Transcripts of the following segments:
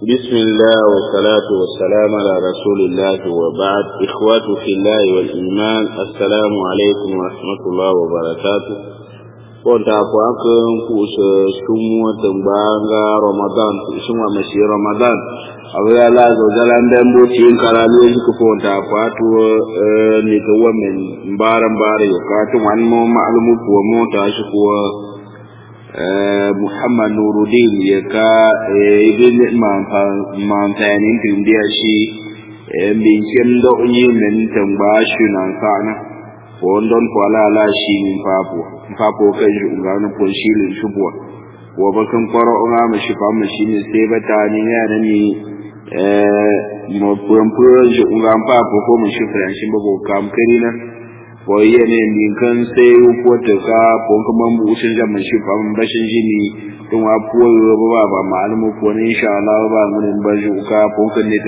بسم الله والصلاة والسلام على رسول الله وبعد إخوة في الله والإيمان السلام عليكم ورحمة الله وبركاته كنت أقواكم كوش شموة تنبانغا رمضان شموة مشي رمضان abu ya la zo jalan dan bo tin karali yi ku fon ta fatu ni to wamen baran bare yo ka to wan mo ma'lumu ko mo ta shi ko Muhammad Nuruddin ya ka ibn mantanin tun da shi bincin da unyi men tamba shi nan kana ko don ko ala la shi min papo papo kan shi ngana ko shi lin shubwa wa bakan kwaro nga ma shi fa ma shi ne sai bata ni ya da ni mo puran puran shi ngam papo ko mu shi fran shi babo kam karina ko yene min kan sai ko ta ka ko kuma mu ushin jam shi fa mun bashin jini tun wa puwa ba ba ba malamu ko ne insha Allah ba mun ba ji ka ko kan ne ta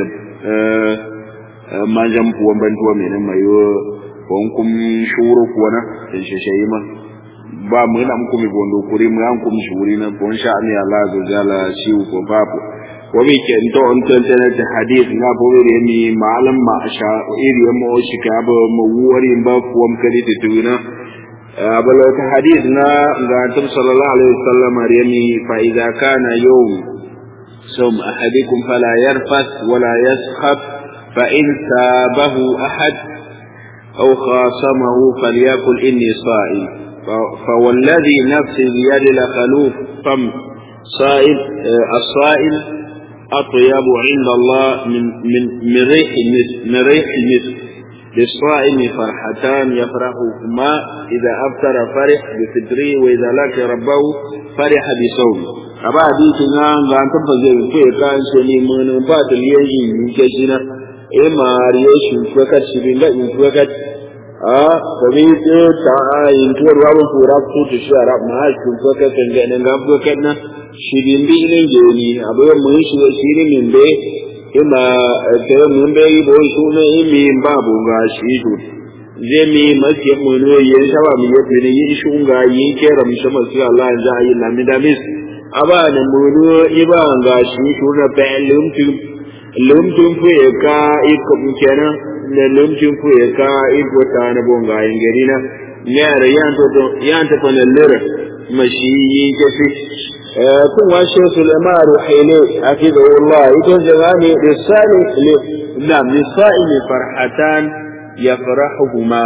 ma jam puwa ban tuwa me ne mayo ko kum shuru ko na in shi shi ma ba mu na mu kuma gondo kuri mu an kuma shuri na ko insha Allah Allah zo jala shi ko babu ko mi ke to on tantana da hadith na bo re mi malam ma sha iri mo shi ka ba mu wari ba kuwam kadi ta tuna bala ta hadith na ga tum sallallahu alaihi wasallam riyani fa idza kana yawm sum ahadikum fala yarfas wala yaskhab fa in sabahu ahad aw khasamahu falyakul inni sa'im فوالذي نفسي بيد لخلوف فم صائب الصائم أطيب عند الله من من من ريح المسك من ريح المسك للصائم فرحتان يفرحهما إذا أفطر فرح بفطره وإذا لقي ربه فرح بصومه aba hadisi na ga an tabba zai ko ya kan shi ne mun ba da liyayi ni ke jina e ma riye shi ko ka shi bin ga in ko ka a ko bi to ta in to ruwa mun fura ko to shi arab ma shi ko ka kan ga nan ga ko ka na shi bin bi ne je ni abu mun shi shi ne min be ima da mun be yi bo su ne imi babu ga shi to je mi mace mun ne yin shawa mi yafi ne yi shi ga yi kera mi shama su Allah ya yi na mi da mis aba ne mun iba ga shi to na pe lumtum lumtum fu ya ka iko kenan ne lumtum fu ya ka iko ta na bonga yin gari na ne ra yan to yan ta fa ne lera mashi yi ke fi kun washe Sulaiman Ruhaili hafizahullah ita jagani lisani nam lisani farhatan yafrahuhuma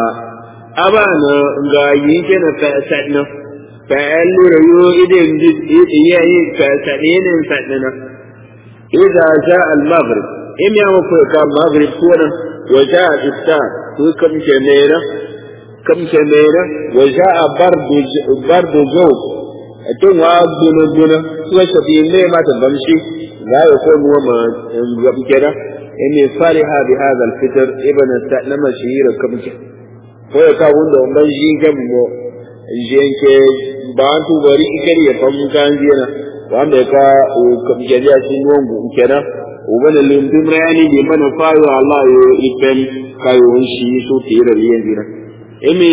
abana ga yi kana fa'atna fa'alu rayu idan yayi fa'atne fa'atna idza jaa al-maghrib in ya mu ka maghrib kuna wa jaa iftar ko kam kemera kam kemera wa jaa bardu bardu zawq tun wa guna guna suka shafi ne ma ta bamshi za ya ko nuwa ma gabi kera in ne fariha bi hadha al-fitr ibn sa'lama shihir kamke ko ya ka wanda umban shi gammo jenke ba tu bari ikari ya famu kan jina wanda ya ka kamke ya shi nuwan gu kera uban limdum rayani bi mana fayo Allah yo ipen kayo shi so tira liyan jina imi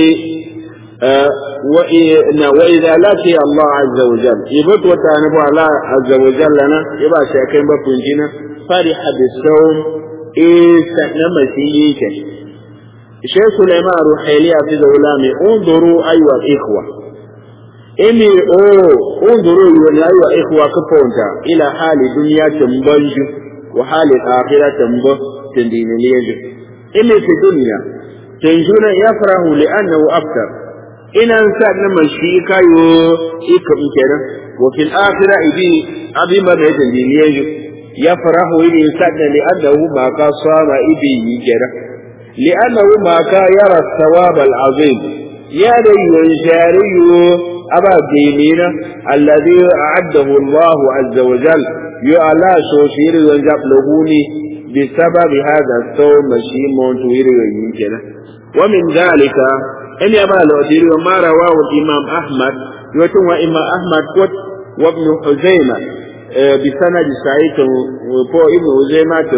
وإذا لقي الله عز وجل يبت وتعنب الله عز وجل لنا يبقى شاكين بفنجنا فرح بالصوم إيه سنما سيئك شيخ سليمان روحيلي في ذولامي انظروا أيها الإخوة إني أوه انظروا أيها الإخوة كفونتا إلى حال دنيا تنبنج وحال الآخرة تنبه تندين ليجو إني في الدنيا تنجون يفرح لأنه أكثر ina sa na mashi kayo ika kenan wa fil akhirah idi abi ma da daliliye ya farahu ili sa da li annahu ma ka sama idi yi kenan li annahu ma ka yara thawab al azim ya da yunshariyu aba dinina alladhi a'addahu Allah azza wa jal yu ala shoshir wa jablahuni بسبب هذا الصوم مشي مونتوير يمكن ومن ذلك إن يما الأدير وما رواه الإمام أحمد يوتم إمام أحمد قد وابن حزيمة بسند سعيد وفو ابن حزيمة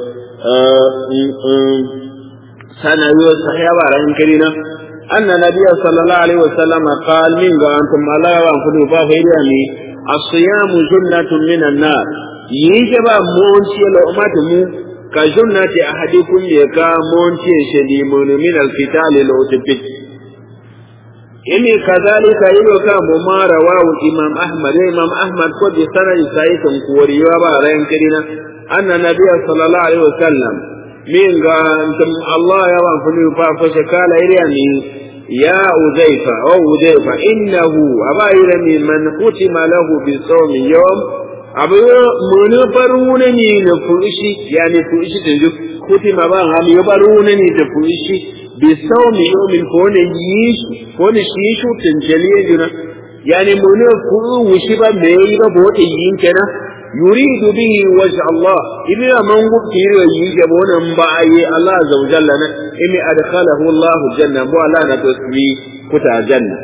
سنة صحيح بارين كرينا أن النبي صلى الله عليه وسلم قال من أنتم الله وأنفسكم فاهريني as-siyamu junnatun minan nar yike ba monci lo mata mu ka junnati ahadikum ya ka monci shedi mun min al-qital lo tafit ini kadhalika ilo ka mu mara wa imam ahmad imam ahmad ko bi sanadi sai kan kuwariwa ba ran kidina anna nabiy sallallahu alaihi wasallam min ga Allah ya wa fulu fa fa shakala iriyani يا أذيفة أو أذيفة إنه أباير من ختم له بصوم يوم أبو من برونني نفوشي يعني فوشي تنجو ختم بان هم يبرونني تفوشي بصوم يوم فون يش فون شيشو تنجلي جنا يعني من فوشي بميبا بوت ينكنا يريد به وجه الله إذا من قبتير يجبون مبعي الله عز وجل إني أدخله الله الجنة ولا نتسوي كتا جنة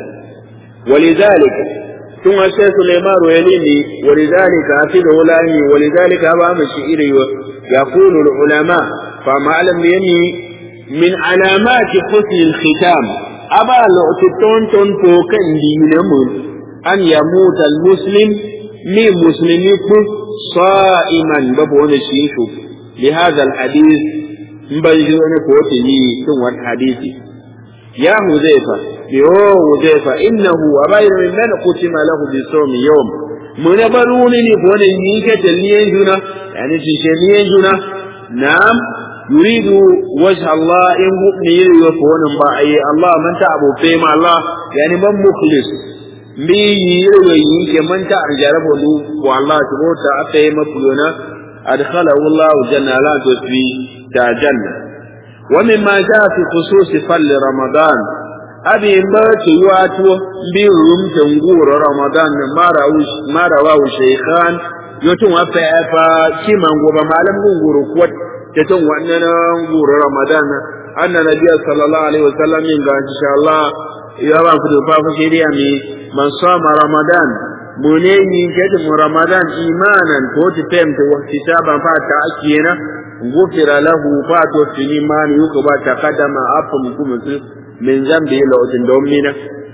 ولذلك ثم الشيخ سليمان يليني ولذلك أفيده لاني ولذلك أبا مشئيري يقول العلماء فما لم يني من علامات حسن الختام أبا لأتتون تنفوكا دينمون أن يموت المسلم من مسلمين صائما بابون الشيشو لهذا الحديث مبنجو أنا كوتي ثم الحديث يا حذيفة يو حذيفة إنه أباير من من ختم له بصوم يوم من برونني بون ينيك تلين جنا يعني تشلين جنا نعم يريد وجه الله إن مؤمن يفون بأي الله من تعبوا فيما الله يعني من مخلص mbi yiro yi ke man ta an jarabo lu wallahi to ta aka yi mafiyona adkhalahu Allah janna la to fi ta janna wa mimma jaa fi khusus fal ramadan abi ba ci wato bi rum tanguro ramadan mara mara wa shaykhan yotun wa fa fa kiman goba malam gunguru ko ta tun wannan gunguru ramadan anna nabiyyu sallallahu alaihi wasallam in ga insha Allah ya ba ku da fa fa shiriya mi man sama ramadan muneni kedi mu ramadan imanan ko ti temte wa kitaban fa ta akiyena gufira lahu fa to fini man yuko ba ta kadama afa mukum min zambi la otin domina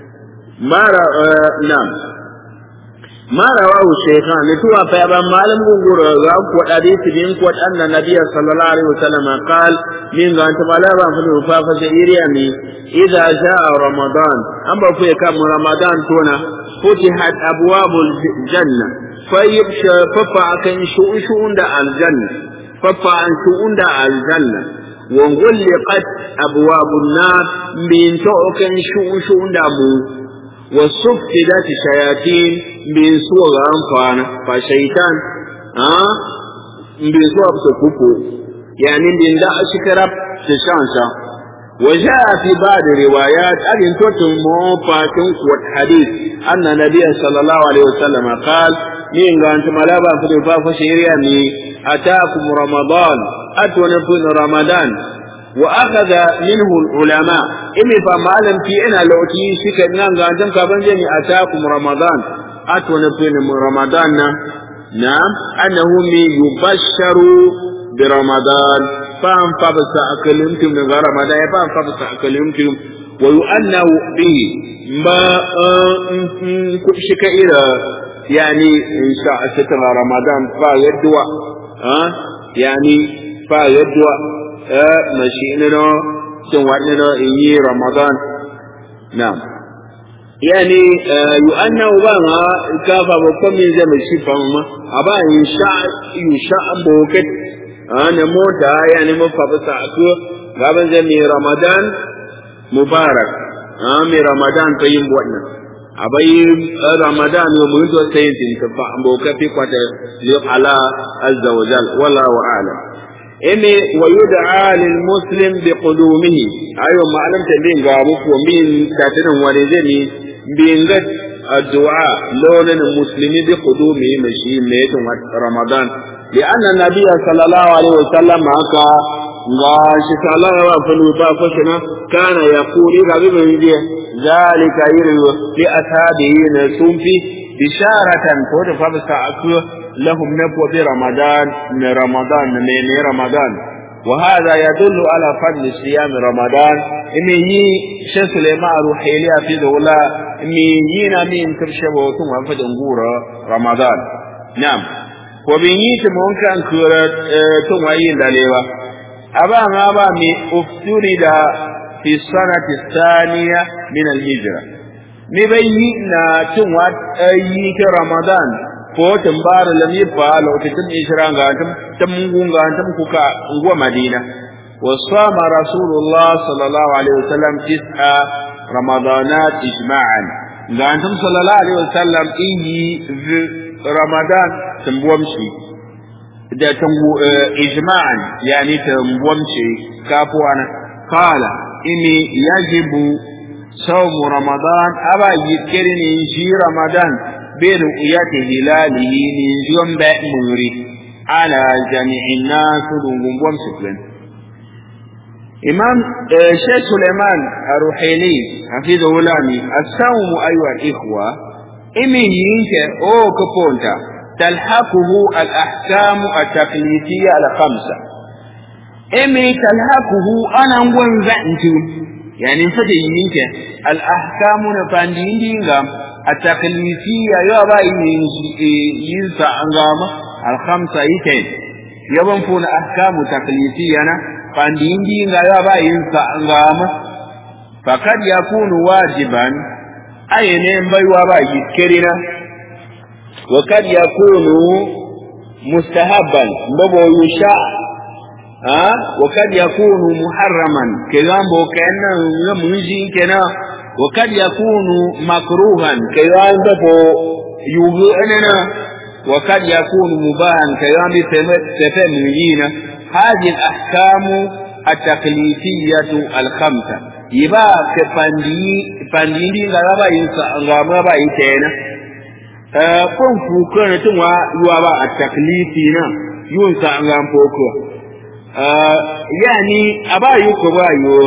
mara nam mara wa shaykhan ne tuwa fa ba malam gungura ga ko hadisi din ko anna nabiyya sallallahu alaihi wasallam qal min ga ta bala ba fa fa fa iriya mi idza jaa ramadan amba ku kam ramadan tona فتحت أبواب الجنة فيبشى ففع كان شؤون دا الجنة ففع عن شؤون دا الجنة وغلقت أبواب النار من كان شؤون دا مو وصفدت الشياطين من سوى أنفانا فشيطان ها من سوى بسكوكو يعني من دا أشكرب تشانشا وجاء في بعض الروايات أن تتم موفاتن قوة حديث أن النبي صلى الله عليه وسلم قال من قانت ملابا في الفافة شهريا أتاكم رمضان أتونا في رمضان وأخذ منه العلماء إمي فمعلم في إنا لو تي شكا نان قانتم كابن جمي أتاكم رمضان أتونا في رمضان نعم أنه يبشر برمضان فان فبس أكلمتم من غير رمضان فان فبس أكلمتم ويؤنه به ما شك إلى يعني إن شاء ستر رمضان فيدوى ها يعني فيدوى مشيئنا سنواتنا إني رمضان نعم يعني يؤنه بها كافة بكم من زمن الشفا أبا إن شاء يشاء بوكت أنا موتا يعني مفابسة أكو غابن زمي رمضان مبارك آمي رمضان طيب وطنا أبي رمضان يوم سينتين تفا بوكا في قوة على عز وجل والله أعلم إني ويدعى للمسلم بقدومه أيوة ما علم تبين غابوك ومين كاتنا ورزمي بينغت الدعاء لون المسلم بقدومه مشي ميت رمضان لأن النبي صلى الله عليه وسلم هكا gashi ta Allah ya fa luta fa shina kana yaquli ga bi bin jiya zalika yirwa li ashabihi na sunfi bisharatan ko da fa sa aku lahum nabwa bi ramadan na ramadan ne ne ramadan وهذا يدل على فضل صيام رمضان إمي شيخ سليمان روحيلي في دولة إمي ينا من ترشبه ثم فد انقورة رمضان نعم وبيني تمونكا كورة ثم ين دليوة أبا ما با مي افترد في السنة الثانية من الهجرة مبيننا ثم أيك رمضان ko tumbar lam yifa lokacin ishra ga tam tamungun ga tam kuka ngwa madina wa sama rasulullah sallallahu alaihi wasallam tis'a ramadanat ijma'an ga tam sallallahu alaihi wasallam inyi ramadan tambuwam shi da tambu ijma'an yani tambuwam shi kafuwana qala inni yajibu sawm ramadan aba yikirini shi ramadan برؤية هلاله من جنب موري على جميع الناس دونهم ومسكلين إمام شيخ سليمان الروحيلي حفظه لامي الصوم أيها الإخوة إمي ينك أو كبونتا تلحقه الأحكام التقليدية الخمسة إمي تلحقه أنا وانزعنتم يعني فتي ينك الأحكام نفاندين دينغام التقليدية يابا ينسى أنغاما الخمسة يكين يبن فون أحكام تقليدية فاندين دين يابا ينسى أنغاما فقد يكون واجبا أي نيم بيوابا يذكرنا وقد يكون مستحبا بابو يشاء ها وقد يكون محرما كلام بو كأنه يمنجي كنا وقد يكون مكروها كيان دفو يغننا وقد يكون مباها كيان تفهمين هذه الأحكام التقليدية الخمسة يبا كفاندي فاندي غابا ينسى غابا يتينا kun fuka na tun wa yuwa ba a taklifi na yun sa an gan foko yani a ba yi ko ba yi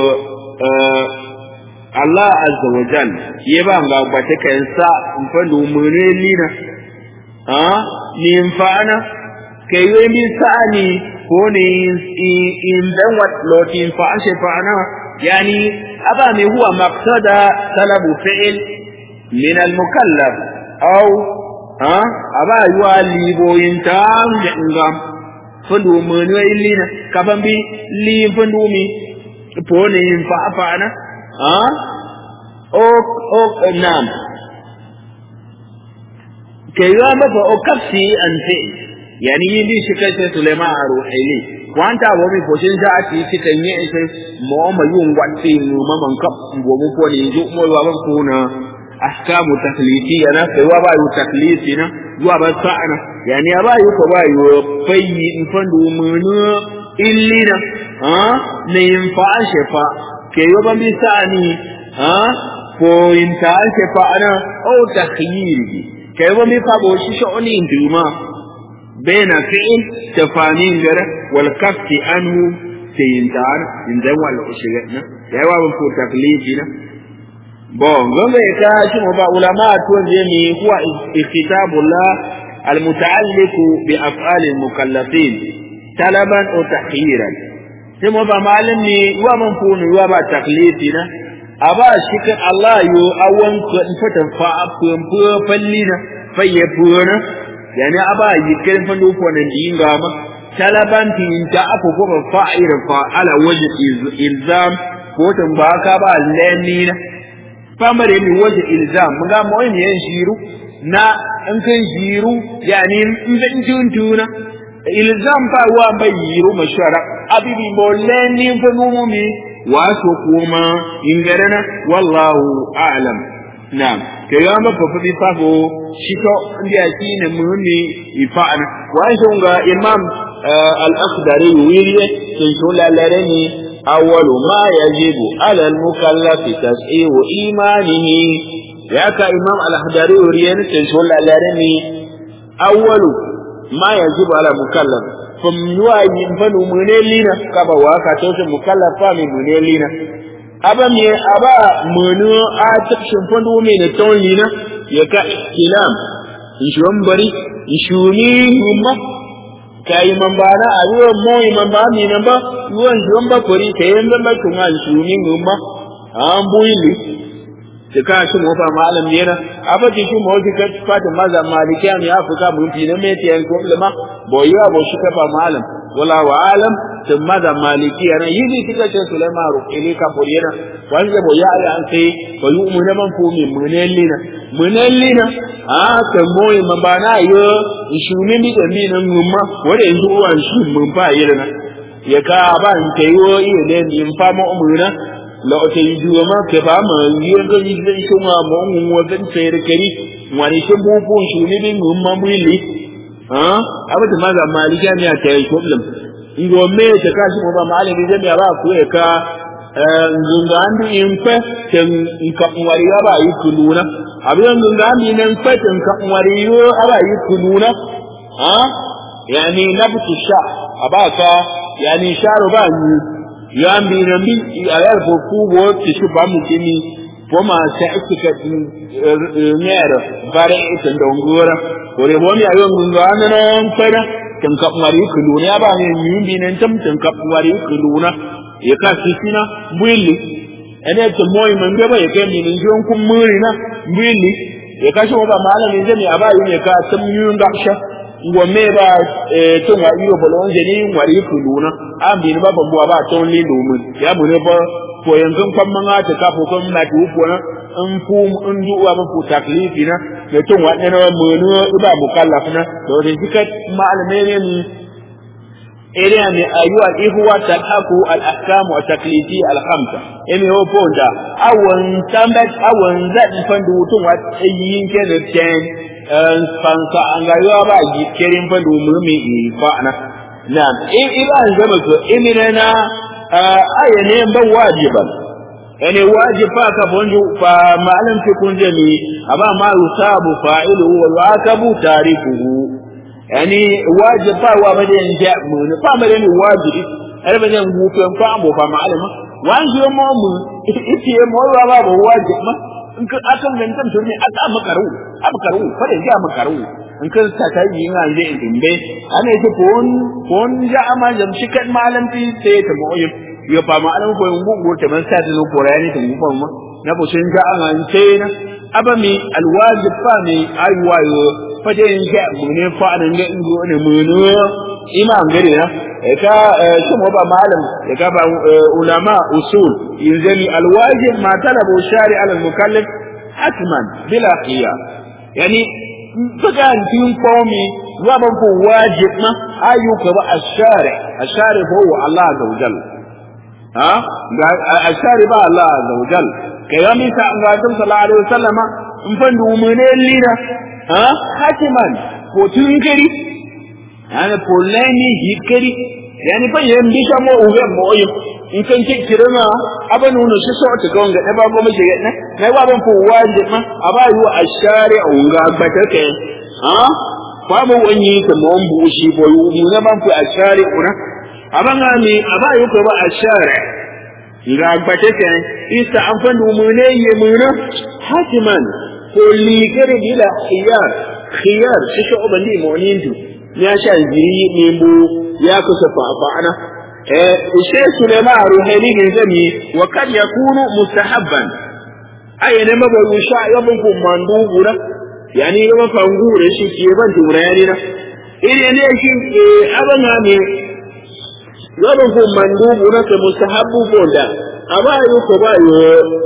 Allah azza wa jal ye ba nga gbate kan sa mfando mune lina ha ni mfana ke yo mi sani ko ni in dan wat lotin fa ashe fana yani aba me huwa maqsada talabu fi'l min al mukallaf aw ha aba yuwa liboyin ta ngam fando mune lina kaban bi li fando mi po ni fa fana ها اوك اوك نعم كيوا مفا اوكفسي انفي يعني يلي شكاية سليمان روحيلي وانت ومي فوشين جاءتي شكاية يئسي موما يون واتي نوما من كب ومو فوني يجو مو يوابا كونا أحكام تقليدية أنا كيوا بايو تقليدي نا يوابا سعنا يعني أبايو كبايو في نفندو منو إلينا ها نينفع شفا ke yi ban bisa ni ha ko in ta ke fa ana o takhyiri ke yi ban bisa bo shi shoni duma baina fi'il tafanin gara wal kafti anhu sayin ta in dan wal ushiga na yayi wa ban ko taklifi na bo ngombe ka shi mo ba ulama to je mi huwa kitabullah المتعلق بأفعال المكلفين طلبا أو تخييرا sai mu ba malam ne wa man funu wa ba taklifi na a ba shi kan Allah yo awan ko in fata fa afun fu falli na faye funa yani aba yi kan fa do fona dinga ma talaban tin ta afu ko fa'ira fa ala wajhi ilzam ko tan ba ka ba lani na famare mi wajhi ilzam mun ga mu yin shiru na in kan shiru yani in zan tuntuna ilzam fa wa bai yiru mashara abibi molleni fanumumi wato kuma ingarana wallahu a'lam na'am ke ga ma fafa bi fafo shito ndiya shine muni ifa'ana wa shunga imam al-akhdari wiriye sun shula larani awwalu ma yajibu ala al-mukallaf tas'iu imanihi ya ka imam al-akhdari wiriye sun shula larani awwalu ma yajibu ala mukallaf fam yuwa yin fanu mune lina kaba wa ka tawse mukallaf fa mi mune lina aba mi aba munu a takshin fanu mi ne ton lina ya ka ilam in shi bari in shuni humma kai man ba na a ruwan moyi man ba mi nan ba ruwan ruwan ba kuri kai yan ba tun an su ni ngumma an buili ta ka shi mo fa malam ne na abati shi mo ki ka fata maza malikiya ne afika mun fi na me tiyan problema boya bo shi ka fa malam wala wa alam tun maza malikiya na yidi kika ce sulaiman ruqili ka poriyana wanda bo ya ya an sai ko yu mun man fu mi munellina munellina a kan moyi man ba na yo ishumi mi da mi nan ngumma wanda yanzu uwan shi mun fa yi na ya ka ba in kai yo iya ne in fa mu umuna la o te yuwa ma ke ba ma yi ga yi ga shi ma mu mun wadan sai da kari wani shi bu bu shi ne bin ngumma mu li ha abata maza malikiya ne ta yi problem ngo me ta kashi mo ba malami zai ya ba ku ya ka nzunga andi impe ten nka nwari aba yi kuluna abin nzunga andi nan fe ten nka nwari yo aba yi kuluna ha yani nabtu sha abaka yani sharo ba ni ya ambi na mi ayar ko ku bo ti shu ba mu kini ko ma ta ikika nyero bare ita ndongora ore bo mi ayo nzunga nan fe na ten nka nwari kuluna ya ba ni mi nan tam ten nka nwari kuluna ya ka sisina mwili ene to moyi mangbe ba ya kai min njon kun muri na mwili ya ka shi ba malamin zai aba yi ne ka tam yun gaksha ngo me ba to nga iyo bolon je ni wari kuluna am bi ba bambu ba to ni lumun ya mu ne ba ko yanzu kan manga ta ka ko kan na tu ko na in fu in du wa fu taklifi na da to wa ne mu ne ba mukallaf na to da dikat malamai ne ni إليها من أيها الإخوة تلحقوا الأحكام والتكليفية الخمسة إني هو بوندا أو انتمت أو انزل فندوتون واتأيين كذبتين فانسا أنغايوا باجي كريم فندو مهمي إيفانا نعم إذا أنزمت إمننا آية نيم واجبا يعني واجب فاك فنجو فما لم تكن جميع أما ما يصاب فاعله ويعاقب تاركه yani wajib fa wa bade en ja mu ne fa bade ni wajibi er bade ngu ko en fa mo fa malama wanji mo mu iti e mo wa ba wajib ma in ka akan nan kan turmi aka makaru abkaru fa da ja makaru in ka ta ta yi nga je in be ana ce kon kon ja ama jam shi kan malam ti sai ta mo yi yo fa malam ko ngu go ta man sa ta no ko rani ta ngu ma na bo shin ja an sai na abami alwajib fa ne aywayo fata yin sha mune fa'adan ga ingo ne mune imam gare na ka shin ba malam ya ka ba ulama usul yanzali alwajib ma talabu shari ala almukallaf hatman bila khiyar yani faga tin qawmi wa ban ko wajib ma ayyuka ba ashari ashari huwa Allah azza wajal ha ga ashari ba Allah azza wajal kayami sa an ga sallallahu alaihi wasallama in fandu mune lina ha hatiman ko tun gari ana polani hikari yani fa yan bisha mo uwe mo yi in kan ke kirana aba nuna shi so ta ga wanga ba go mace na na ba ban fu waje ma aba yu ashari unga gbata ke ha kwa mo wani ta mo mbu shi bo yu mu na ban fu ashari una aba ngami aba yu ko ba ashari ga gbata ke isa an fa mu ne ye mu na hatiman ko ligare bila khiyar khiyar shi shi oban di monindu ya sha jiri ne mu ya kusa fa ana eh ushe sulaiman ruhani ne zami wa kad yakunu mustahabban ay ne ma ba usha ya bun ku mandu gura yani ya fa ngure shi ke ban tura yani na ire ne shi abana ne ya bun ku mandu gura ke mustahabbu bonda aba yu ko ba yo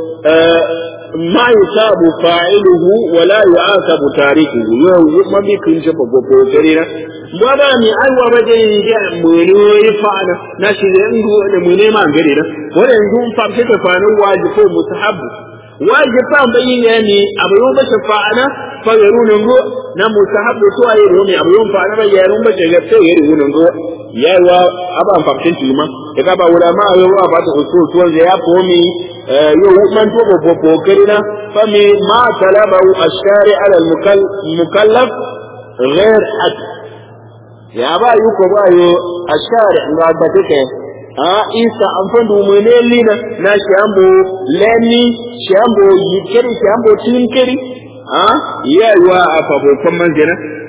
ما يصاب فاعله ولا يعاقب تاركه يو ما بيكن شبه بوكورينا وما مي أيوة بدين جاء منو يفعل ناشي ينجو منو ما غيرنا ولا ينجو فامسك فانو واجب مستحب واجب فام بين يعني أبو يوم شفاعنا فغيرون نجو na mustahabu to ayi romi abu yon fa na ba yarun ba ce gaske yari wunan go yawa aba famtin ti ma e ka ba wala ma yo wa ba to usul to ya komi yo man to bo bo kirina fa mi ma talaba ashari ala al mukallaf ghair had ya ba yu ko ba yo ashari ga ba take a isa an fandu mu ne lina na shambo leni shambo yikiri shambo tinkiri ha yawa a fafofin manzina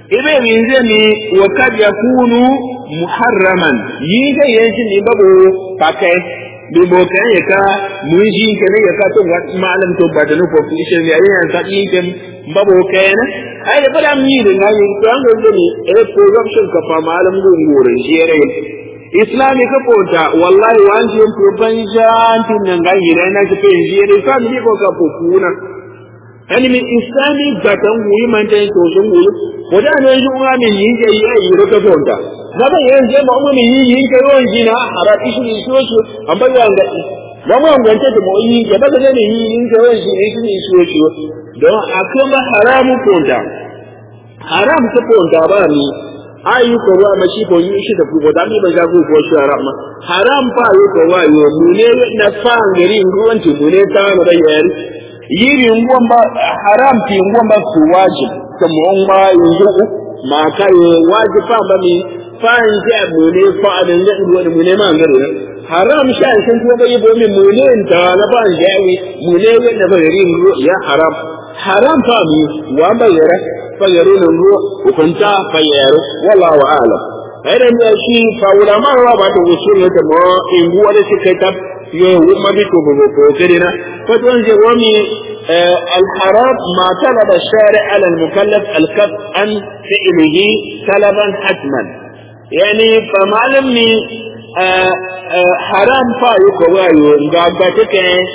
ibe min zai ni wa kad yakunu muharraman yi ga yanzu ni babu pakai bi bo kan ya ka mun shi ke ne ya ka to ga malam to ba da no ko shi ne yayin ya ka yi ke babu kai na ai da fada mi da na yi to an ga ni eh program ka fa malam gun gurin shi ne islami ka kota wallahi wanje ko banjan tin nan ga yi na ka fe shi ne sa mi ko ka kuna yani min islami gatan wuyi man tan to sun wuyi wada ne yi uwa min yin ke yi yi ro ka fonta na ba yin je ma mu min yin ke ron jina ara ishi ni so so amma ya ga ba mu an ganta da mu yi ke ba ga ne yin ke ron shi ishi ni so so don akama haramu fonta haram ta fonta ba ni ayi ko wa ma shi ko yi shi da ku da mi ba ga ku ko shi haram ma haram fa yi ko wa yo mu ne na fa ngari ruwan ti mu ne ta na da yari yiri nguwan ba haram fi nguwan ba su wajib kuma on ba yanzu ma kai wajib fa ba mi fa in ja mu ne fa da ne nguwan mu ne ma ngare haram sha san ko ba yibo mi mu ne ta na ba jawi mu ne wanda ba yari ngo ya haram haram fa mi wa ba yara fa yaro ne ngo hukunta fa yaro wallahu a'lam aidan ya shi fa ulama ba ta usul ne ta mo in nguwa da shi kai ta yo wuma bi ko ko ko kedina فتون جرومي آه الحرام ما طلب الشارع على المكلف الكف عن فعله طلبا حتما يعني فمعلمني آه آه حرام فايو كوايو ngabbatake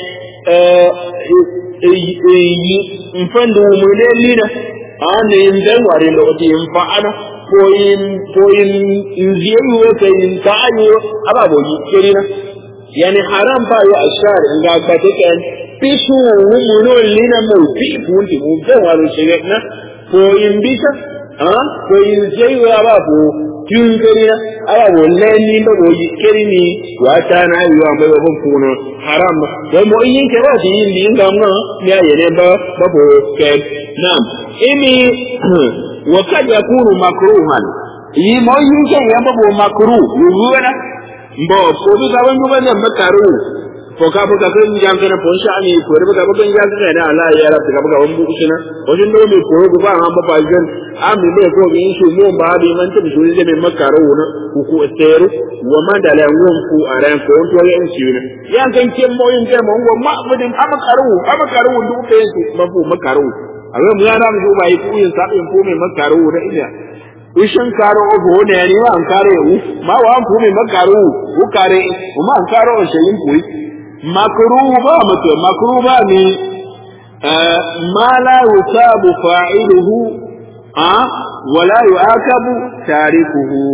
mfandu mulelina ane indan ware lokati mfa'ana ko in ko in nziyu ka in ta'ayo ababo yi yani haram fa yo ashar ngabbatake pisu wumuno lina mo fi punti mo be waru shigna ko in bisa ha ko in jei wa ba ko tun gari na ala wo leni ba wo keri ni wa ta na yi wa mai ba kuno haram ko mo yin ke ba yin din ga mo ya yene ba ba ko ke nam imi wa kad yakunu makruhan yi mo yin ke ya ba bo makru yuwana mbo ko bi ga ban ba ne makaru ko ka buga kan jam kana pon sha mi ko da buga bugan jam kana ala ya rabbi ka buga wambu usuna wajen do mi ko ko ba han ba fa jan ami be ko mi shu mo ba bi man tabi shu je me makaro na ku ku teru wa man da la ngon fu aran ko to ya en shi ne yan kan ke mo yin ke mo ngo ma budin amakaru amakaru ndu ke su ba fu makaru awe mu ya na mu ba yi ku yin sabi fu me makaru da ina ishin karo ogo ne ni wa an kare wu ma wa an fu me makaru ku kare ma an karo shayin kuyi makruba mace makruba ne ma la yusabu fa'iluhu a wala yu'akabu tarikuhu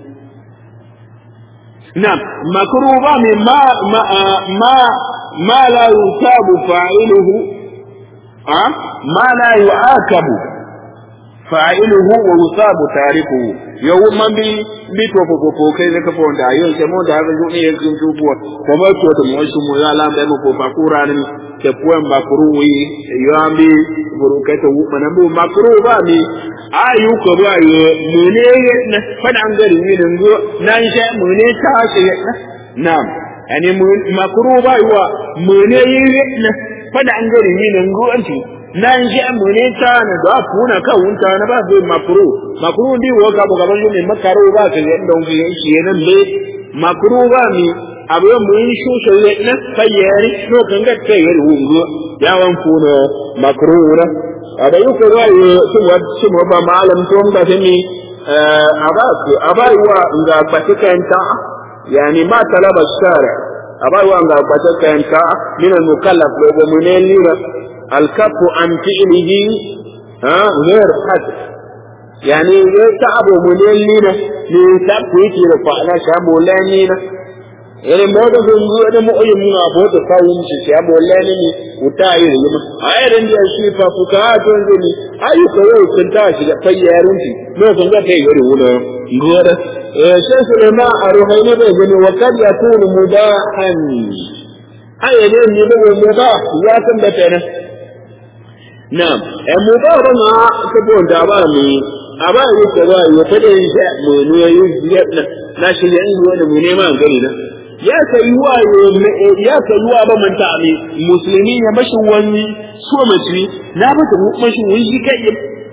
na'am makruba ne ma ma ma ma la yusabu fa'iluhu a ma la yu'akabu fa'iluhu wa yusabu tarikuhu yau man bi bi to ko ko kai ne ka fo da yau ke mo da ga ne yankin tubuwa ko ba to da mo shi mo ya la ba mo ko ba kura ne ke puan ba kuru wi yo ambi buru ka to mana bu makru ba mi ayu ko ba yo mu ne na fada an gari ni ne go nan sha mu ne ta ce na ani mu makru ba yo mu ne yi na fada an gari ni ne go anti nan ji mu ne ta na da kuna ka wunta na ba zai makru makru di wo ga ga ban ne makaro ba ka ne don ga shi nan le makru ba mi abu mu yi shu shi ne na fayyari no kan ga ta yi wungo ya wan kuna makru na ada yu ko rayu su wa su mo ba malam to ga ta mi aba ku aba wa ga patikan ta yani ma talaba shara aba wa ga patikan ta min al mukallaf lo mu ne lira الكف عن فعله ها غير حد يعني تعب مليلنا من تقويت رفعنا شاب ولانينا يعني ما ده زنجو ده مو أي منا بوت كاوم شاب ولاني وتاير يما أي رندي أشي ففكات رندي أي كوي كنتاش ده فيارنتي ما كنت كيغري ولا غير شيخ سليمان الروحاني بيقول وقد يكون مباحا أي ne ne mubah ya tambata Na'am, ‘yan mu ba ba ma ka bi wanda ba mu a ba yi ka ba yi ta da yin sha mu ne ya yi na shi ya yi wani mu nema gani na. Ya ka yi wa ya ka yi wa ba man ta ami musulmi ya mashi wani so mace na ba ta mashi wani shi kai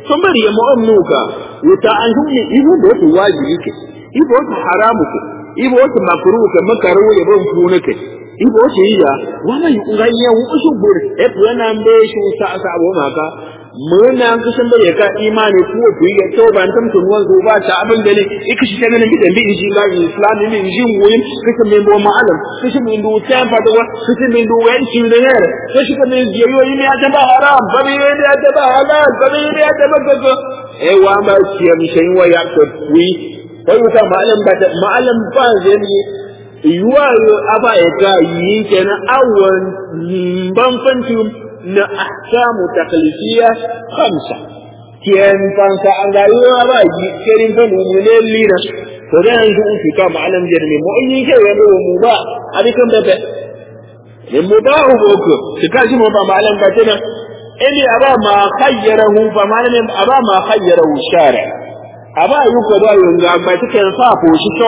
sun bari ya mu'am nuka wuta an hunne ibo da wata wajibi ke ibo wata haramu ke ibo wata makruh ke makaru ya ban funa ke ibo wata yiya wala yi nganya wu usu bur e puana mbe shu sa sa bo maka muna kusan da ka imani ko ku yi to ban tam tun wan zo ba ta abin da ne iki shi kana gidan bi ji ga islam ne ji wuyin kusan men bo ma'alam kusan men do ta fa da kusan men do wani shi da ne kusan kan men je yoyi ne ta ba haram ba ne ne ta ba halal ba ne ne ta ba ga e wa ma shi mi shin wa ya ko wi kai ta ma'alam ba da ma'alam ba zai ne yuwa aba ya ka yi kenan awan ban fantum na ahkamu taklifiya khamsa kiyan fanka an ga yiwa ba yi kirin fa numune lina to da yanzu in fika ma'alam jirmi mu in yi ke ya do mu ba abikan bebe ne mu ba hu boko fika shi mu ba ma'alam ba tana ili aba ma khayyarahu fa ma'alam aba ma khayyarahu shari aba yuko da yunga ba take sa ko shi to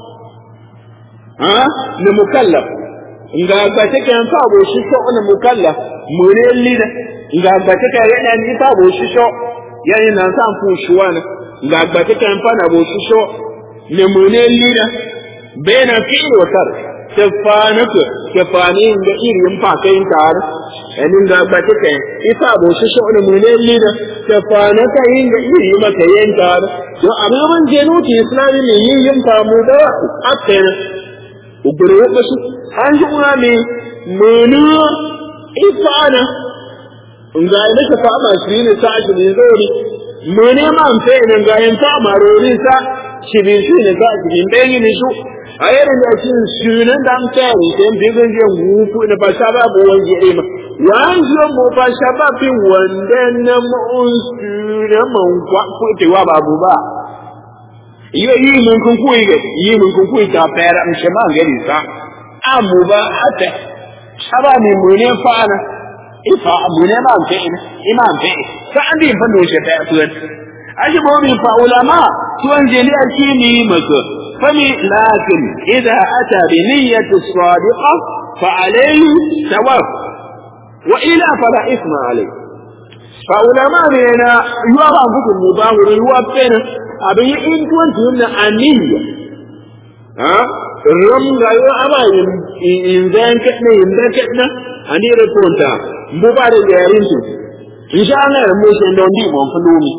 ha ne mukallaf nga ba take fa bo shi to ne mukallaf mune lida nga gbata ka yana ni fa bo shisho yani na san fu shuwana nga gbata ka fa na bo shisho ne mune lida bena fi watar tafana ku tafani da irin fa kai tar yani nga gbata ka ifa bo shisho ne mune lida tafana ka yin da iri maka yin tar to ababan jenu ti islami ne yin yin fa mu da akai ubure wasu an ji una me munu ifana nga ina ka fama shi ne sa shi ne zori mu ne ma an fe ne ga yin fama rori sa shi bi shi ne sa shi ne bai ne su a yayin da shi sunan dan kai sai bi gan je wufu ne ba sha ba bo wanje ne ma wan zo mo ba sha ba bi wanda na mu sunan man kwa ko te wa ba bu ba iyo yi mun kun ku yi yi mun kun ku ta fara mun shi ma gari sa amu ba hata shaba mi mu ne fa'ana ifa abu ne ma fe ina imam fe sa an bi fa no she fa tuwan aji bo mi fa ulama tuwan je ni alkini maka fami lakin idza ata bi niyyati sadiqa fa alayhi thawab wa ila fala isma alayhi fa ulama ne na yuwa ba ku mubahu yuwa fena abin yi in tuwan tuwan na aniyya ha ram ga yo aba in zan kadna in zan kadna ani reponta mbo ba da yarin tu insha Allah mu sai don di mun fulo mi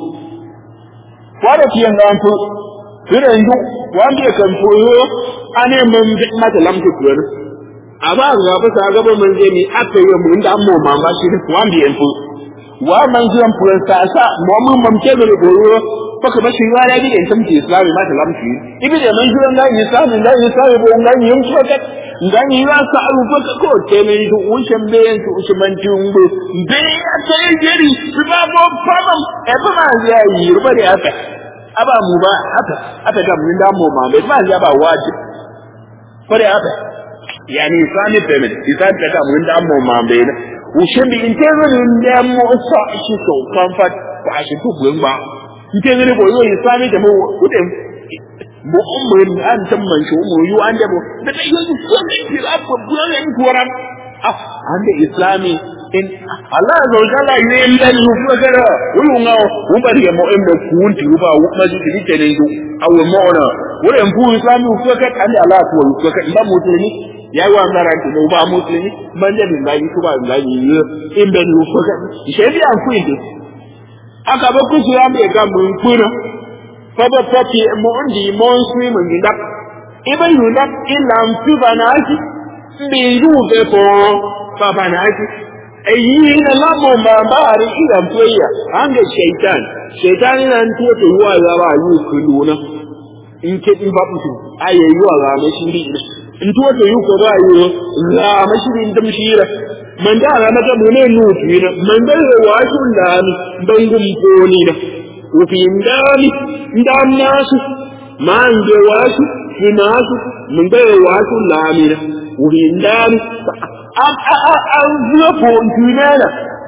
wada tiyan nan to kire ndu wanda kan koyo ane mun bi mata lamtu kuwan aba ga fa sa gaba mun je mi aka yi mun da mu mama shi wanda yan fu wa man jiran furan sa sa mu mun mamke da koyo baka ba shi wala bi in tamti islami ma ta lamshi ibi da man jiran da islami da islami bo ngan yin so ka ngan yi wa sa aru ba ko te me du ushan be yan su usman tumbo be ya sai jeri su ba bo famam e ba ma ya yi ruba da haka aba mu ba haka aka ga mun da mu ma ba ya ba wajib ko da haka yani islami payment islami ta ga mun da mu ma be na ushan bi in te zo ne mu sa shi so comfort ba shi ku ba nke ngene bo yo islami da mo kude mo umrin an tamman shi mo yu an da mo da dai yo so ne ki abu buya ne ko ran ah an da islami in Allah ya zauka la yi in da yu ko gara wu nga wu bari ya mo embe kunti wu ba wu ma ji ni te ne yu awu mo na wu en fu islami wu ko ka an da Allah ko wu ko ka ba musulmi ya wa ngara ki mo ba musulmi man da bin ga yi ko ba ga yi in da yu ko ka shi bi an ku inde aka ba kusu ya mai ga mun kuna fa ba fati mo ndi mo sui mun gida iba yunda illa mfi banaki mbi yuve po fa banaki ayi na lamo mambari ila mfweya ange shaitan shaitan ina ntuwa to yuwa ya ba yu kuluna in ke in ba mutu aye yuwa ga mai shiri ntuwa to yu ko ba yu la mashiri ndam shira man da ga maka mu ne nutu ina man da ga wasu da ni bangum ko ni da ufi ndani ndam nasu man da wasu finasu mun da ga wasu la ni da ufi ndani an an zuwa ko tunana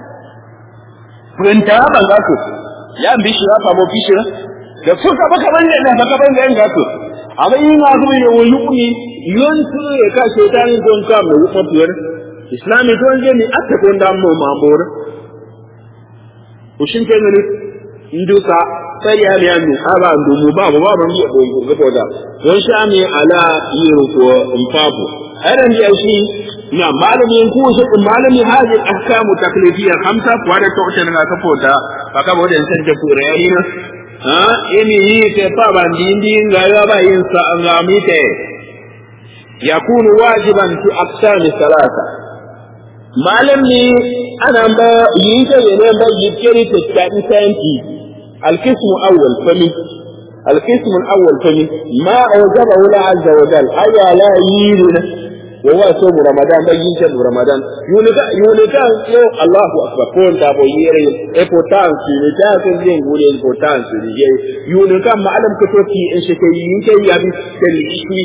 Furenta ba za ku, ya bi shi ya famo fi shi da suka baka ban da baka ban da yan gato. Amma yin na kuma ya wani kuni yon su ya ka ce ta ni don ka mai wuka tuwar. Islami to je ni aka ko da mu ma bor. Ushin ke ne nduka sai ya ne anu aba ndu mu ba ba ban yi ko ko ko da don sha ne ala yiro ko mpapo aran ya shi na malamin ku shi malami hadin ahkamu taklifiyya khamsa wa da to na ka fota baka bo da san da ku rayani na ha imi yi ke pa ban din din ga ya ba yin sa an ga mi te yakunu wajiban fi aqsami salasa malam ne ana ba yin ta ne ba yi kiri ta tsadi santi القسم الأول فمن القسم الأول فمن ما أوجبه الله عز وجل أي لا ييرنا وهو صوم رمضان بين شهر رمضان يونيكا يونيكا يو الله أكبر كون تابو يري إبوتانس يونيكا كنزين قولي إبوتانس يونيكا معلم كتوكي إن شكي ينكي يبي تلئشوي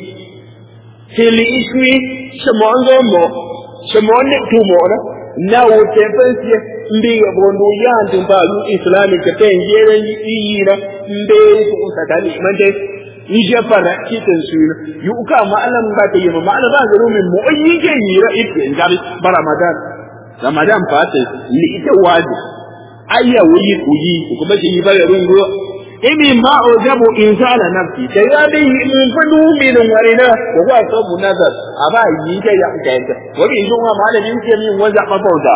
تلئشوي شمون مو شمون نكتو na wuce fansiya mbi ga bondo ya antin ba lu islamic ta yin jere yi na mbe su usa ta ni mande ni je fara kitan su yu ka ma alam ba ta yi ma ala ba garu min mu yi ke yi ra ibe in gabi ba ramadan ramadan fa ta ni ita waji ayya wuyi kuyi kuma shi yi ba garu go imi ma ojabu insana nafsi da ya bi mun fadu min warina ko wa sabu nazar aba yi ta ya ka yanta wani yi ma malamin ke min waza mafauta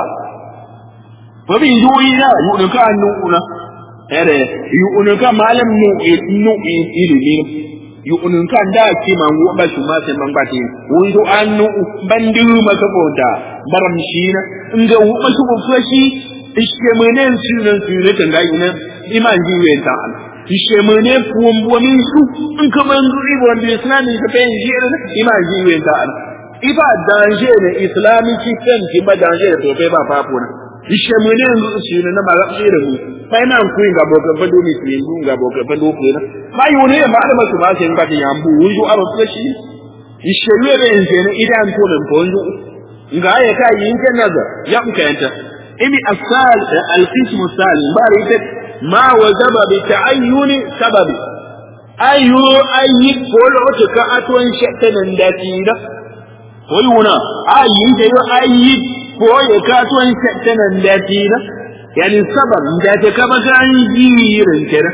wani yi yi na yi ka annu una ere yi unuka malam nu nu ilimi yi unuka da ki man wo ba shi ma sai man ba ti wani to annu bandu maka bauta baram shi na inga wo ma su ko fashi iske menen sunan sunan tanga ina iman ji wen ta Allah ishe mene fuwan buwamin su in ka man duri bo wanda islami ka fen jere na ima ji wen ta an iba danje ne islami ki fen ki ba danje da tofe ba papo na ishe mene ndu shi ne na ma ga jere mu fa ina ku ga bo ka fa do ni ki ndu ga bo ka fa do ku na ma yu ne ma da masu ma sai ba ta yambu wuju aro ta shi ishe ne be nje ne idan to ne ponju nga ya ka yin kan nazar ya ku kayanta imi asal al-qism salim bari ita ما وجب بتعين سبب أي أي كل عتك أتون شأتنا داتينا ويونا أي جيو أي كل كاتون شأتنا داتينا يعني السبب داتك بكان جير كده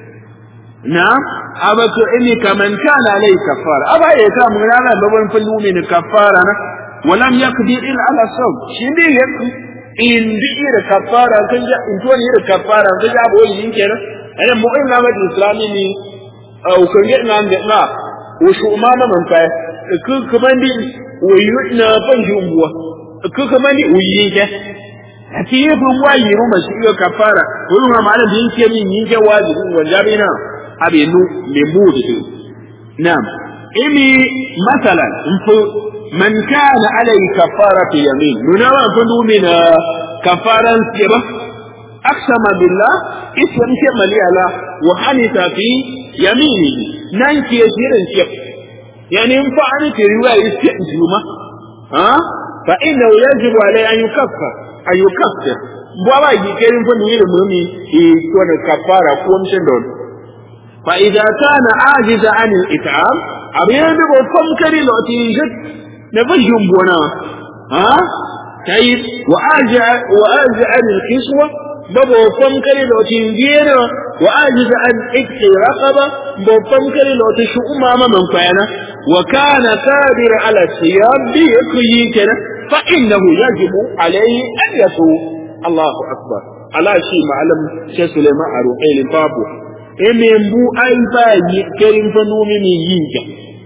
نعم أبك إني كمن كان عليه كفارة أبا يكا من هذا بابن فلو من كفارة ولم يقدر إلا على الصوم شندي يكفي in duk irin kafara sun ja in tuwani irin kafara sun ja boyi yin kenan ana mu ina ma islami ni au kan ga na da na wo shu ma na man kai ku kuma ndi wo yu na ban jumbuwa ku kuma ndi wo yin ke ati yi bu wa yi ru ma shi yo kafara wo ma ma da yin ke min yin ke wajibi wanda bi na abe nu me mu da na'am imi masalan in fu من كان عليه كفارة يمين ننوى كنو من كفارة سيبا أقسم بالله اسم كما لي وحنث في يمينه نانكي يسير سيب يعني إن فعلت رواية استئجومة ها فإنه يجب عليه أن يكفر أن يكفر بابا يكرم فنوير مهمي يكون كفارة قوم شندون فإذا كان عاجز عن الإطعام أبيان بقى فمكري لأتيجت نفجهم بنا ها طيب وأرجع وأرجع عن الكسوة بابا فمكري لو تنجينا وأجز عن إكس رقبة بابا فمكري لو تشؤ ماما من فعنا وكان قادر على الصيام بيكيكنا فإنه يجب عليه أن يصوم الله أكبر على شيء معلم شيء سليمان أروحي للبابو إمين بو أي باي كريم فنومي من ينجا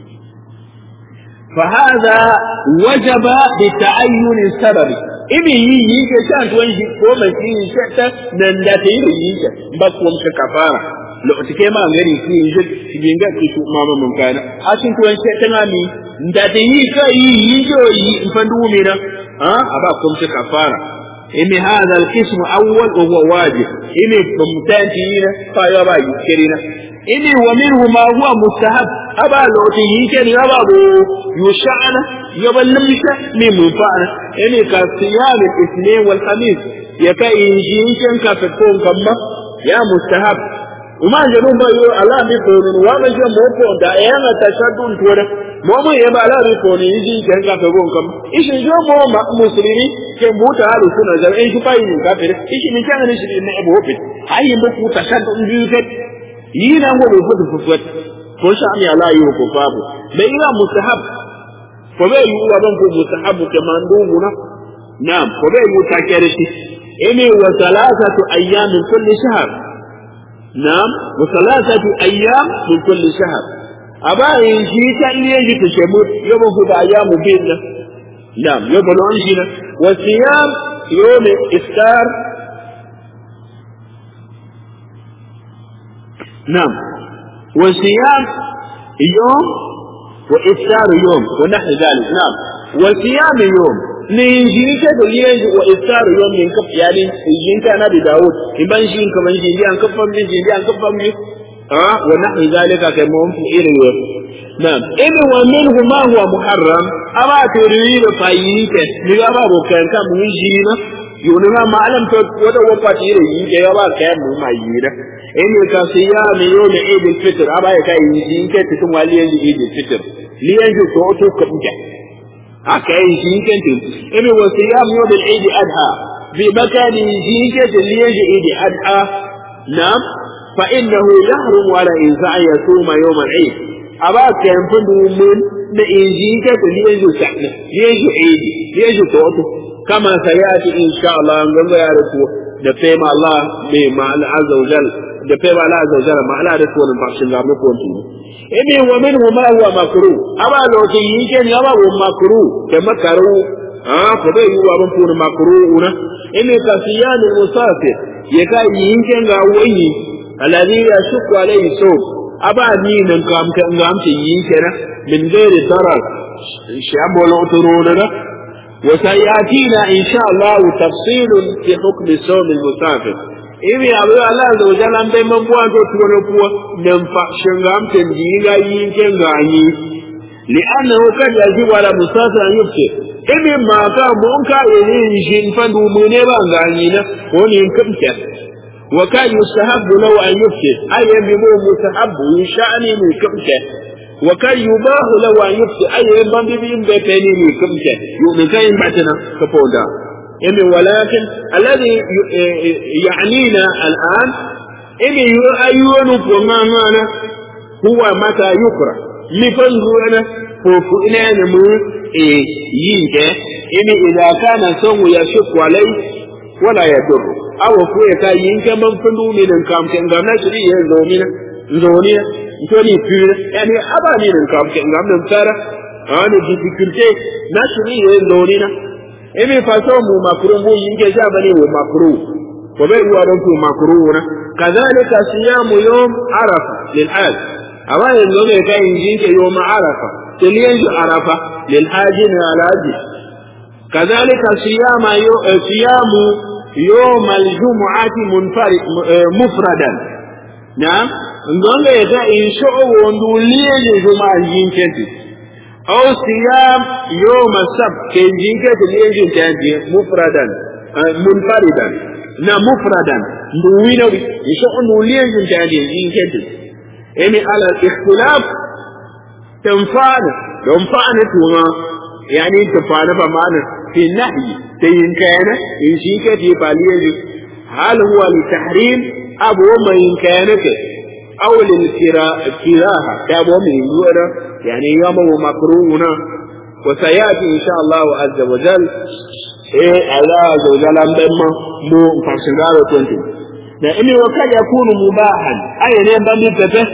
فهذا وجب بتعين السبب إبي يجي كشان توجه كوما في شتى نندتي يجي بقوم كفارة لو تكيما غيري في يجي تجينغا كشو ماما من كان أشين توان شتى نامي ndate yi ka yi yi jo yi fandu mina ha aba kum kafara imi hadha alqism awwal wa huwa wajib imi bumtanti ina fa ya ba yikirina imi wa minhu ma huwa mustahab aba loti yike ni aba bo yushana yaballimka min munfa'ana imi ka siyam al-ithnain wal khamis ya ka injin ka fa ko kamma ya mustahab uma janun ba yo ala mi ko ni wa ma je mo ko da ya na tashaddun tora mo mo ye ba ala mi ko ni injin kan ka fa ko kam ishin jo mo ma muslimi ke buta halu suna da in shi fayi ka fa ishi min kan ni shi ne abu hofit ayi ba ku ta san dun biyu kai yi na go bai fudu fufuwat ko sha mi ala yi ko babu bai ina mustahab ko bai yi wa ban ko mustahab ke mandubu na na'am ko bai yi ta kere shi ene wa salasatu ayyam min kulli shahr na'am wa salasatu ayyam min kulli shahr aba yin shi ta iya ji ta shemu yabo ku da ayyamu bin nan na'am yabo non shi na wa siyam yawm iftar نعم وصيام يوم وإفطار يوم ونحو ذلك نعم وصيام يوم نيجيك دليل وإفطار يوم من كف يعني يجيك نبي داود إبان شين كمان جيجي أن كفم بي جيجي أن كفم بي آه ونحو ذلك كمهم في إيريو نعم إذا ومنه ما هو محرم أما تريد فاييك نغابا بكان كم ويجينا يونما معلم ودا وقت إيريو يغابا كم ما يجينا in ka siya mi yo mi eid al fitr aba ya kai yi ke tutun wali yanzu eid al fitr li yanzu to to ka buja aka yi shi ke tun in wa siya mi yo bil eid adha fi makani shi ke tun li yanzu eid adha nam fa innahu yahrum ala insa yasuma yawm al eid aba kan fundu mun da inji ke tun li yanzu sa'na li yanzu eid li yanzu to to kama sayati insha Allah ngamba ya rasu da fema Allah mai ma'al azza wa jalla da kai ba la azza wa jalla ma ala da tuwan fashin ga mu kon tuni ibi wa minhu ma huwa makru aba lo ke yin ke ni aba wa makru ke makaru ah ko bai yi wa ban funi makru una ini ka siyan musafir ya ka yin ke ga wani alladhi yashku alayhi so aba ni nan kam ka ngam ce yin ke na min gairi darar shi abolo turo na وسيأتينا إن شاء الله تفصيل في حكم صوم المسافر ibi abu Allah da wajen an bai man buwa to tuwa kuwa nan fa shingam tan diga yin ken gani li annahu kad yaji wala musafir an yufti ibi ma ka mun ka yin shin fa du mu ne ba gani na ko ne kamta wa kan yustahabbu law an yufti ay bi mu mustahabbu sha'ani mu kamta wa kan yubahu law an yufti ay ban bi bin bai kai ne mu kamta yo ne kai batana ka foda إمي ولكن الذي يعنينا الآن إمي أيون فما مانا هو متى يكره لفنزونا فوفئنا نمو ينجا إمي إذا كان سوم يشك عليه ولا يضر أو فوية ينجا من فندو من كام كان غانا شري يزومنا زونيا توني فير يعني أبا من كام كان غانا نمتارا أنا difficulté نشري يزونينا ebe faso mu makru mu yinke sha bane wa makru ko bai ruwa don ku makru na kazalika siyamu yawm arafa lil hajj awa yanzu ne kai yinke yawm arafa tiliyan arafa lil hajj ne alaji kazalika siyama yo siyamu yawm al jumu'ati munfarid mufradan na ngonga ya in sho'o wondu liye juma'a yinke أو صيام يوم السبت كي جيكا تليجن تانتي مفردا منفردا نا مفردا نوينا يشوء نوليجن تانتي جيكا يعني على الاختلاف تنفعنا تنفعنا توما يعني تنفعنا فمعنا في النهي تين كان إن جيكا تيباليجن هل هو لتحريم أبو ما إن كانت أو للكراهة تابو من يورا يعني يوم مكروهنا وسيأتي إن شاء الله عز وجل إيه الله عز وجل أمبما مو فاشنغارو تونتي لأن وقد يكون مباحا أي نعم بمتفه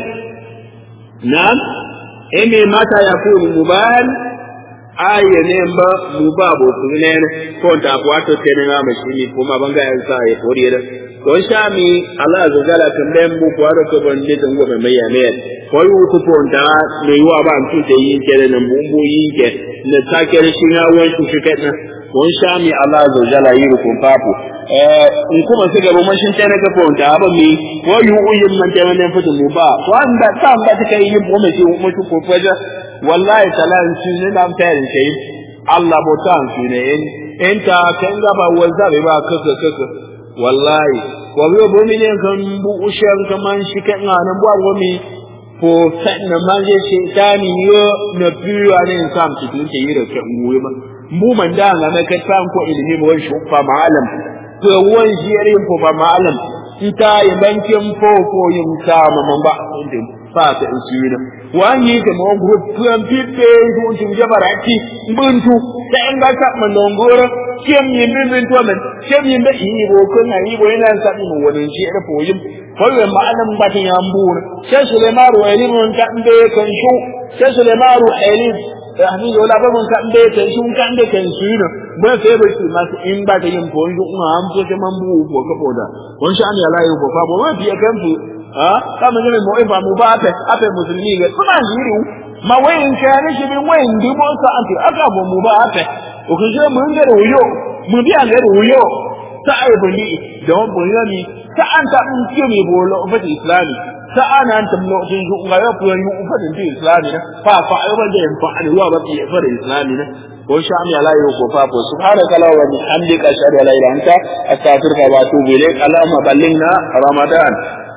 نعم إني متى يكون مباحا أي نعم مبابو سنين كنت أقواتو تنين مشيني كما بنغا ينسى يقولي don sha mi Allah zo gala kan den bu ko aro ko ban de dan gobe mai yame ko yu ku ko da me yu aba an tun yi kere nan bu bu yi ke na ta kere shi na wani ku fike na don sha mi Allah zo gala yi ku papu eh in kuma su gaba mashin tana ga ko da ba mi ko yu uyin man da wannan fitin mu ba ko an da ta ba ta kai yin mu shi mu ku faja wallahi talan shi ne nan tayin kai Allah botan shi ne in ta kan gaba wanda ba kaka kaka wallahi ko biyo bomi ne kan bu ushan kaman shi kan nan bu gomi ko sanna manje shi tani yo na biyo ne sam ki tun ke yira kan goyi ma mu man da ga na kai san ko ilimi ba wani shufa malam to wan shi yare ko ba malam nta yi bankin fofo yin sama man ba inda fata in su yi wani ka mo group tuan pipe tun tun jabarati buntu da en ga ta man dongoro kem yin bin bin to men kem yin da yi bo kun yi bo ina sa mu wani shi da foyin kawai ma'anan batin ya mbura sai sulaimaru elimun ta inde kan shu sai sulaimaru elim ahmi wala ba mun kan de kan shu kan de kan shi ne ba sai ba shi masu in ba ta yin foyin kuma an so sai man bu ko ka boda won sha ne Allah ya ko fa bo ma fiye kan fu ha kama ne mo ifa mu ba ape ape musulmi ga kuma yiri ma wayin sha ne shi bin wayin dubo sa anti aka bo mu ba ape o kun je mun ga ruyo mu biya ga ruyo ta ai bali da won boyo ni ta an ta in ce me bolo fa islami ta ana an tamlo tin ju ga ya fuyan yu fa din islami na fa fa ai ba da fa an wa ba fi fa islami na ko sha mi ala yu ko fa ko subhanaka la wa bihamdika ashhadu an la ilaha illa anta astaghfiruka wa atubu ilaik allahumma ballighna ramadan